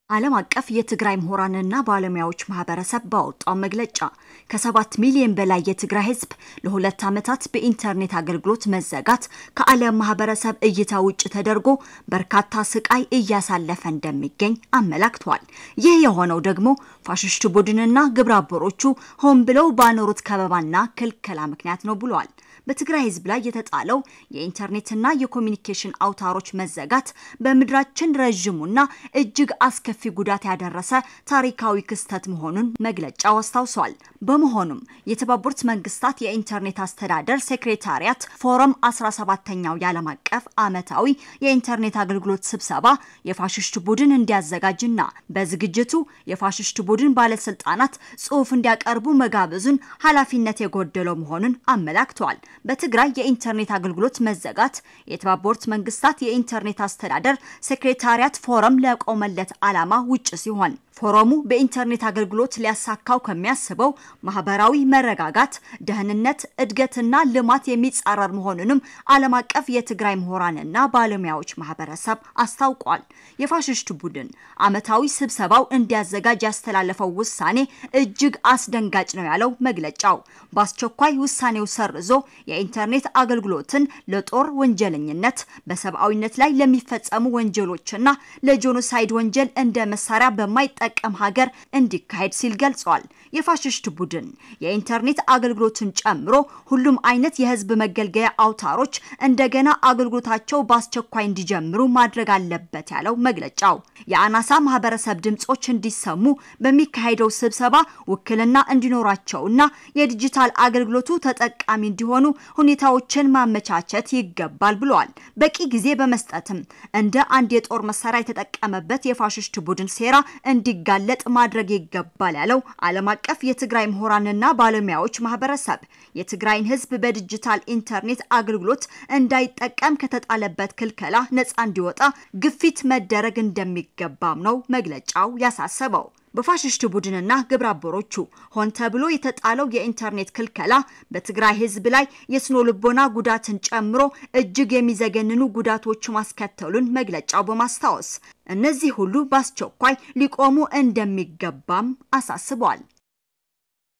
ዓለም አቀፍ የትግራይ ምሁራንና ባለሙያዎች ማህበረሰብ ባወጣው መግለጫ ከሰባት ሚሊዮን በላይ የትግራይ ህዝብ ለሁለት ዓመታት በኢንተርኔት አገልግሎት መዘጋት ከዓለም ማህበረሰብ እይታ ውጭ ተደርጎ በርካታ ስቃይ እያሳለፈ እንደሚገኝ አመላክቷል። ይህ የሆነው ደግሞ ፋሽስቱ ቡድንና ግብረ አበሮቹ ሆን ብለው ባኖሩት ከበባና ክልከላ ምክንያት ነው ብሏል። በትግራይ ህዝብ ላይ የተጣለው የኢንተርኔትና የኮሚኒኬሽን አውታሮች መዘጋት በምድራችን ረዥሙና እጅግ አስከፊ ጉዳት ያደረሰ ታሪካዊ ክስተት መሆኑን መግለጫው አስታውሷል። በመሆኑም የተባበሩት መንግስታት የኢንተርኔት አስተዳደር ሴክሬታሪያት ፎረም 17ኛው የዓለም አቀፍ ዓመታዊ የኢንተርኔት አገልግሎት ስብሰባ የፋሽስት ቡድን እንዲያዘጋጅና በዝግጅቱ የፋሽስት ቡድን ባለስልጣናት ጽሑፍ እንዲያቀርቡ መጋበዙን ኃላፊነት የጎደለው መሆኑን አመላክቷል። በትግራይ የኢንተርኔት አገልግሎት መዘጋት የተባበሩት መንግስታት የኢንተርኔት አስተዳደር ሴክሬታሪያት ፎረም ለቆመለት ዓላማ ውጭ ሲሆን ፎረሙ በኢንተርኔት አገልግሎት ሊያሳካው ከሚያስበው ማህበራዊ መረጋጋት፣ ደህንነት፣ እድገትና ልማት የሚጻረር መሆኑንም ዓለም አቀፍ የትግራይ ምሁራንና ባለሙያዎች ማህበረሰብ አስታውቋል። የፋሽስት ቡድን ዓመታዊ ስብሰባው እንዲያዘጋጅ ያስተላለፈው ውሳኔ እጅግ አስደንጋጭ ነው ያለው መግለጫው በአስቸኳይ ውሳኔው ሰርዞ የኢንተርኔት አገልግሎትን ለጦር ወንጀለኝነት፣ በሰብአዊነት ላይ ለሚፈጸሙ ወንጀሎችና ለጄኖሳይድ ወንጀል እንደ መሳሪያ በማይጠ ጠቀም ሀገር እንዲካሄድ ሲል ገልጿል። የፋሽስት ቡድን የኢንተርኔት አገልግሎትን ጨምሮ ሁሉም አይነት የህዝብ መገልገያ አውታሮች እንደገና አገልግሎታቸው በአስቸኳይ እንዲጀምሩ ማድረግ አለበት ያለው መግለጫው የአናሳ ማህበረሰብ ድምጾች እንዲሰሙ በሚካሄደው ስብሰባ ውክልና እንዲኖራቸውና የዲጂታል አገልግሎቱ ተጠቃሚ እንዲሆኑ ሁኔታዎችን ማመቻቸት ይገባል ብለዋል። በቂ ጊዜ በመስጠትም እንደ አንድ የጦር መሳሪያ የተጠቀመበት የፋሽስት ቡድን ሴራ እንዲጋለጥ ማድረግ ይገባል ያለው ዓለም አቀፍ የትግራይ ምሁራንና ባለሙያዎች ማህበረሰብ የትግራይን ህዝብ በዲጂታል ኢንተርኔት አገልግሎት እንዳይጠቀም ከተጣለበት ክልከላ ነፃ እንዲወጣ ግፊት መደረግ እንደሚገባም ነው መግለጫው ያሳሰበው። በፋሽስት ቡድንና ግብረ አበሮቹ ሆን ተብሎ የተጣለው የኢንተርኔት ክልከላ በትግራይ ህዝብ ላይ የስነ ልቦና ጉዳትን ጨምሮ እጅግ የሚዘገንኑ ጉዳቶች ማስከተሉን መግለጫው በማስታወስ እነዚህ ሁሉ በአስቸኳይ ሊቆሙ እንደሚገባም አሳስቧል።